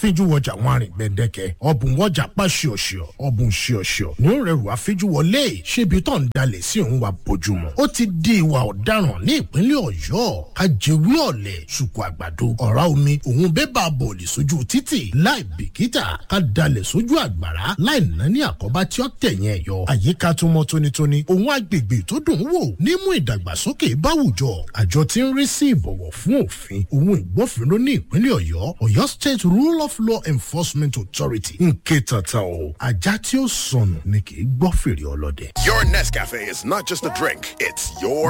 àfijúwọjà wọn àrìn gbẹdẹkẹ ọbùn wọjà pa ṣíọṣíọ ọbùn ṣíọṣíọ ní ó rẹrù àfijúwọlé ṣébi tó ń dalẹ̀ sí òun wa bójúmọ́ ó ti di ìwà ọ̀daràn ní ìpínlẹ̀ ọ̀yọ́ kájẹwé ọ̀lẹ̀ ṣùkú àgbàdo ọ̀rá omi òun bébà bọ̀ọ̀lì sójú títì láì bìkítà ká dalẹ̀ sójú àgbàrá láì ná ní àkọ́bá tí ó tẹ̀yìn ẹ̀yọ àyíká tó mọ́ tónítóní òun agbègbè tó dùn ún wò nímú ìdàgbàsókè báwùjọ àjọ tí ń rí sí ìbọ̀wọ̀ fún òfin òun ìgbófinró ní ìpínlẹ̀ ọ̀yọ́ ọ̀yọ́ state rule of law enforcement authority ń ké tata o ajá tí ó sọnù ni kì í gbọ́ fèrè ọlọ́dẹ. Your Nescafe is not just a drink, it's your